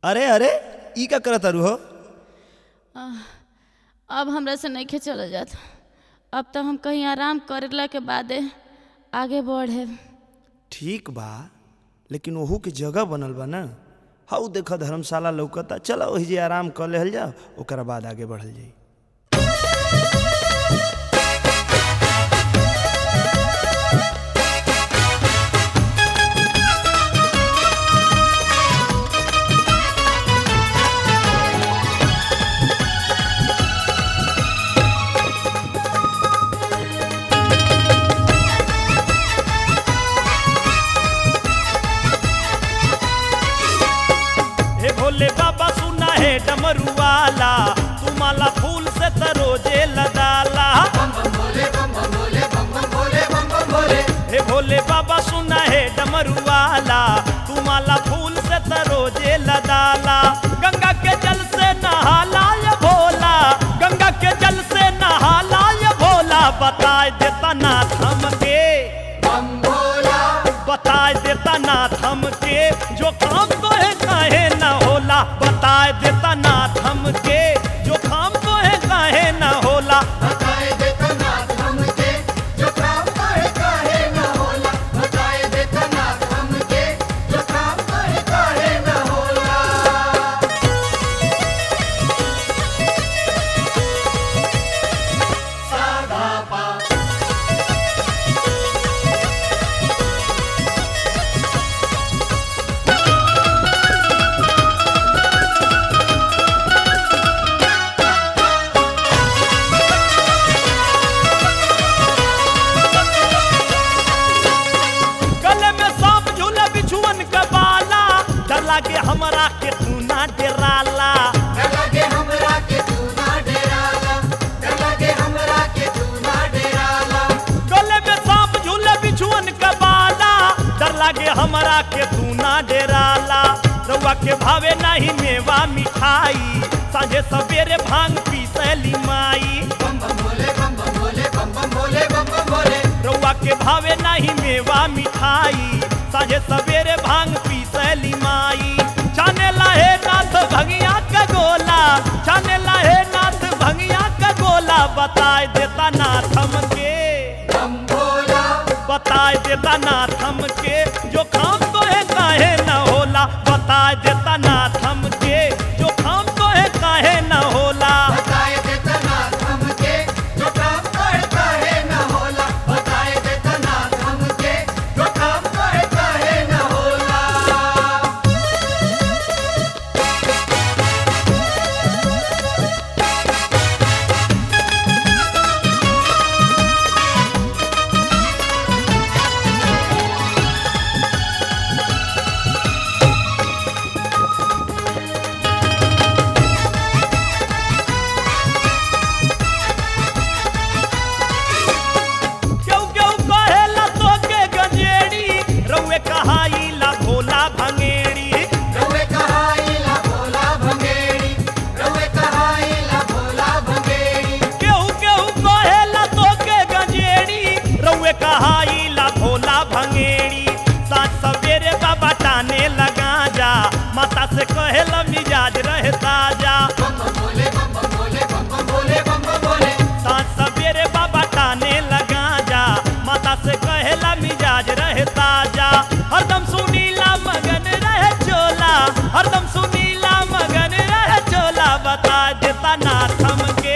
अरे अरे ई का करत तारू हो अब हमरा से नहीं चल जात अब तो हम कहीं आराम करला के बादे आगे बढ़े ठीक बा लेकिन ओहू के जगह बनल बा ना हाउ देख धर्मशाला लौकता चलो वही जे आराम कर लेहल जाओ ओकरा बाद आगे बढ़ल जाई हे भोले बाबा सुना है डमरू वाला तू माला फूल से तरोजे लदाला हे भोले बाबा सुना है डमरू वाला तू माला फूल से तरोजे लदाला गंगा के जल से नहाला ये भोला गंगा के जल से नहाला ये भोला बताए देता नाथ हमके बताए देता नाथ हमके जो काम तो है काहे न होला बताए देता नाथ हमके जो काम तो है काहे न होला गले में सांप झूला बिछुअन का बाला डर लागे हमरा के तू ना डराला गले में सांप झूले बिछुअन का बाला डर लागे हमरा के तू ना डराला रउआ के भावे नहीं मेवा मिठाई साझे सवेरे भांग पी सैली माई रउआ के भावे नहीं मेवा मिठाई साझे सवेरे भांग पी सैली माई छाने लाहे नाथ भंगिया का गोला छाने लाहे नाथ भंगिया का गोला बताए देता नाथ हमके बताए देता नाथ हमके जो काम तो है काहे न होला बताए देता नाथ हमके जो काम तो है काहे न होला क्यों क्यों कहेला तोके गंजेड़ी रउए कहाईला भोला भंगेड़ी केहू केहू कहेला तोके गंजेड़ी रउए कहाईला भोला भंगेड़ी साँझ सवेरे बाबा टाने लगा जा माता से कहेला मिजाज रहे ताजा साँझ सवेरे बाबा टाने लगा जा माता से कहेला मिजाज रहे ताजा हरदम सुनीला मगन रहे चोला हरदम सुनीला मगन रहे चोला बता देता नाथ हमके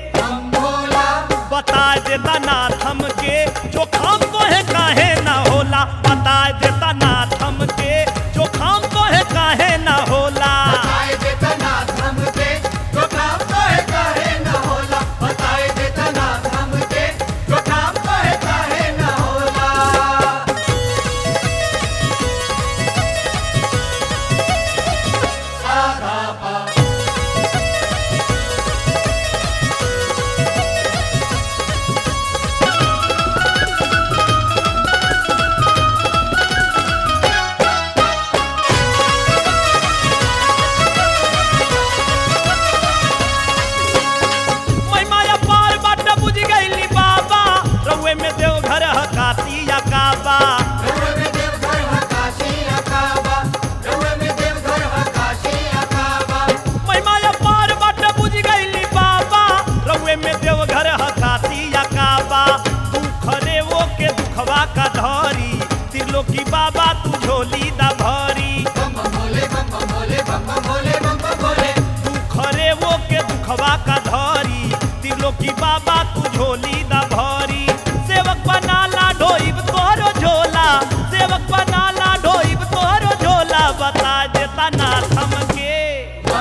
बता देता नाथ हमके जो काम तो है काहे ना होला बता देता नाथ हमके जो काम तो है काहे ना होला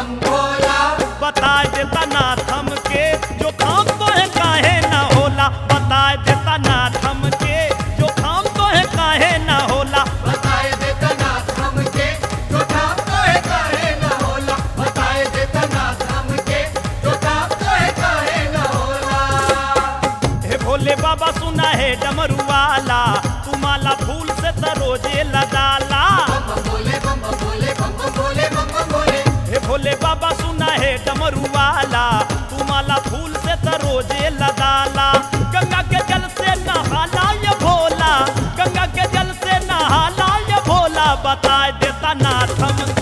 बता देता नाथ हमके जो काम तो है काहे ना होला बता देता नाथ हमके जो काम तो है काहे ना होला हे भोले बाबा सुना है डमरू वाला तुम्हारा फूल से तरोजे लदाला हे भोले बाबा सुना है डमरू वाला तुम्हारा फूल से तरोजे लदाला गंगा के जल से नहाला ये भोला गंगा के जल से नहाला ये भोला बता देता नाथ हमके